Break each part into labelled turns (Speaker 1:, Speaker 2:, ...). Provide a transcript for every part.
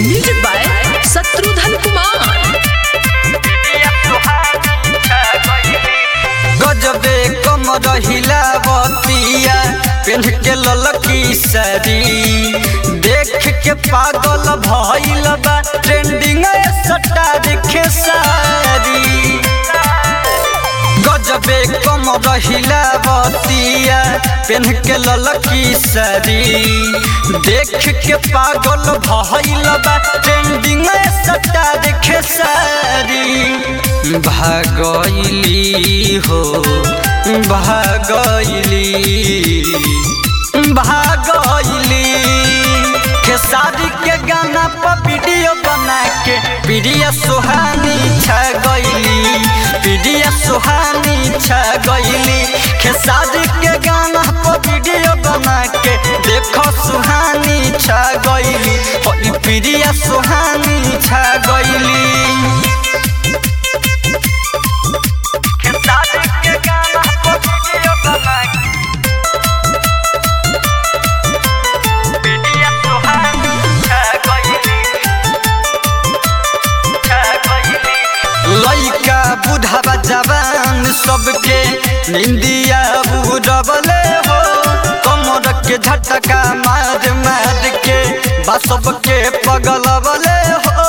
Speaker 1: music by Shatrughan Kumar
Speaker 2: गजबे कम रहिला बतिया पेन के ललकी सरी देख के पागल भइल बा ट्रेंडिंग सट्टा देखे सारी गजबे कम रहिला बतिया पेन के ललकी सरी देख के पागल भइल बा ट्रेंडिंग सट्टा देखे सारी भागइली हो भागइली भागइली खेसारी के गाना पर वीडियो बना के वीडियो सुहानी छा गइली वीडियो सुहानी छा गइली खेसारी के गाना पर वीडियो बना के देखो सुहानी छा गइली ओ ई वीडियो सुहानी छा गइली खेसारी के गाना पर वीडियो बना के वीडियो सुहानी छा गइली छा गइली लइका बुढ़ावा जवान सबके निंदिया बुढ़बले हो कमर के झटका मार मार के बा सबके पगलबले हो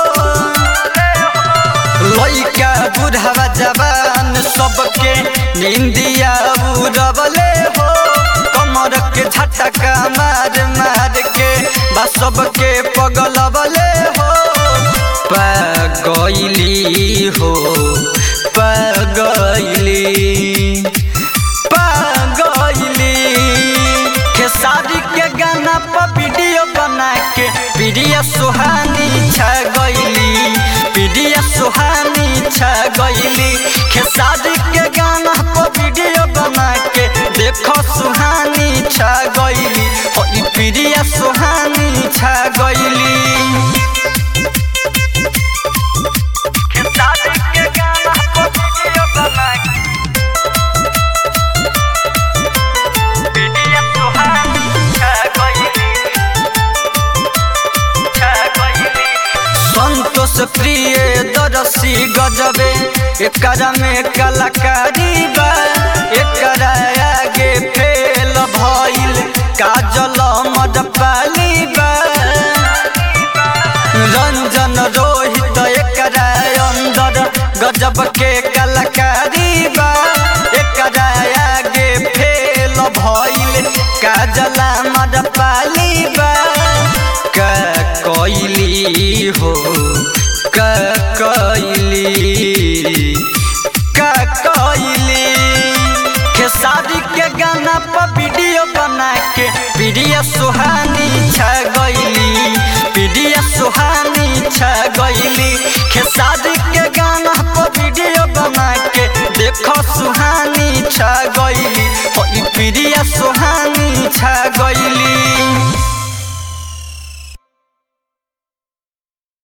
Speaker 2: लइका बुढ़ावा जवान सबके निंदिया बुढ़बले हो कमर के झटका मार मार के बा सबके पगलबले हो पगइली हो पगइली पगइली खेसारी के गाना पर वीडियो बना के वीडियो सुहानी छा गइली वीडियो सुहानी छा गइली खेसारी के गाना पर वीडियो बना के देखो सुहानी छा गइली ओ ई वीडियो सुहानी छा गइली खेसारी के गाना पर वीडियो बना के वीडियो सुहानी छा गइली छा गइली संतोष प्रिय दरसी गजबे एकरा में कलाकारी बा एकरा आगे फेल भइल काजल मदपाली बा रंजन रोहित एकरा अंदर गजब के कलाकारी बा एकरा आगे फेल भइल काजला मदपाली बा का कइली हो का कइली का कइली खेसारी के गाना पर वीडियो बना के वीडियो सुहानी छा गइली वीडियो सुहानी छा गइली खेसारी के गाना पर वीडियो बना के देखो सुहानी छा गइली ओ ई वीडियो सुहानी छा गइली